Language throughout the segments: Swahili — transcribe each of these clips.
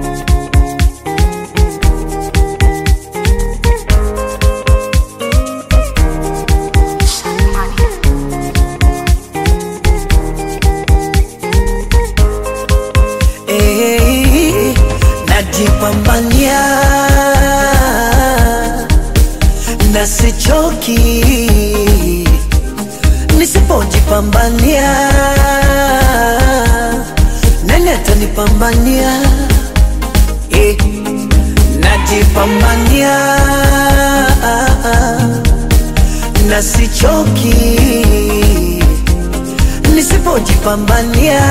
Eh, najipambania na sichoki, nisipojipambania nani atanipambania? Eh, najipambania na sichoki, nisipojipambania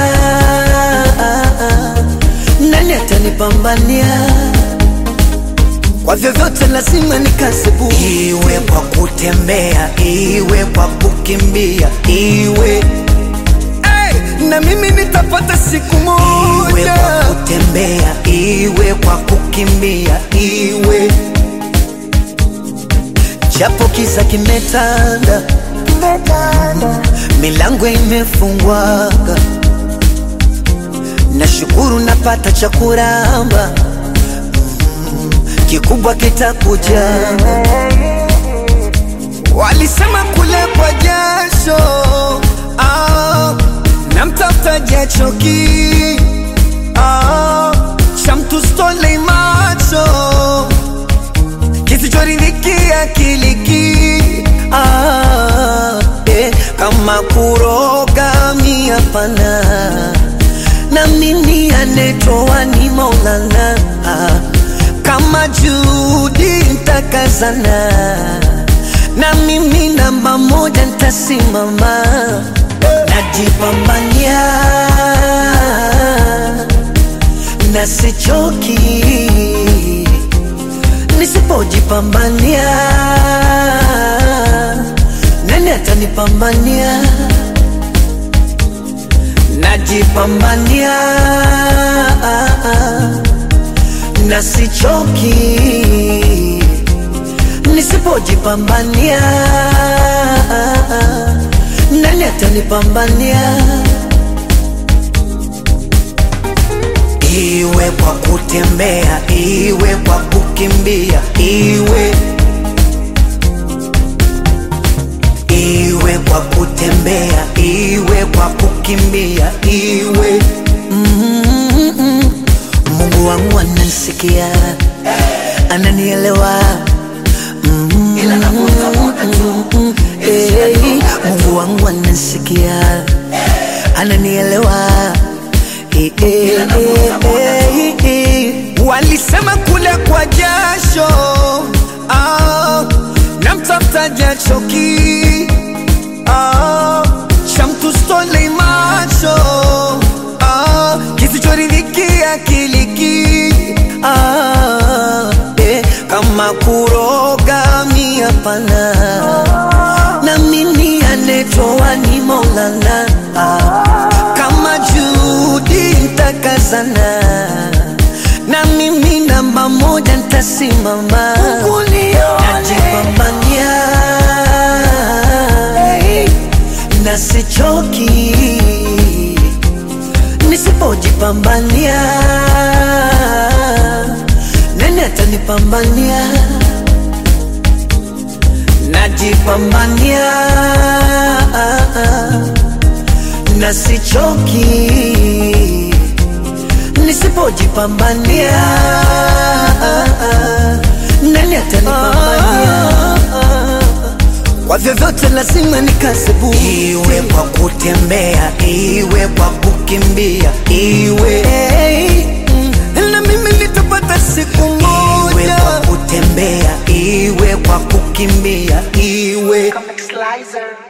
nani atanipambania? Kwa vyovyote lazima nikasebu, iwe kwa kutembea, iwe kwa kukimbia, iwe hey, na mimi nitapata siku moja, iwe kwa kutembea, iwe kwa kukimbia, iwe japo kiza kimetanda, milango imefungwaga Nashukuru napata cha kuramba, Mm, kikubwa kitakuja. Walisema kule kwa jasho, ah, na mtafuta jachoki, ah, cha mtu stole macho kisichoridhikia kiliki, ah, eh, kama kuroga mi hapana na mimi anetoa ni Maulana, kama Judi ntakazana, na mimi namba moja ntasimama, najipambania na sichoki, nisipojipambania nani atanipambania? najipambania na sichoki, nisipojipambania nani atanipambania? Iwe kwa kutembea, iwe kwa kukimbia, iwe iwe kwa kutembea, iwe kwa kukimbia, iwe mm-mm. Mungu wangu ananisikia, ananielewa Mm-mm. Eh, Mungu wangu ananisikia, ananielewa Eh, eh, eh, eh, eh. Walisema kule kwa jasho ah, na mtafuta jachoki ah, cha mtu stole macho ah, kisichoridhikia kiliki ah, eh, kama kuroga mi hapana, na mimi anetoa ni Maulana ah, kama Judi ntakazana na mimi namba moja ntasimama, najipambania na sichoki, nisipojipambania nani atanipambania? Najipambania na sichoki nisipojipambania nani atanipambania? Kwa vyovyote lazima nikasebu, iwe kwa kutembea, iwe kwa kukimbia, iwe mm, na mimi nitapata siku moja, iwe kwa kutembea, iwe kwa kukimbia, iwe Comic Slicer.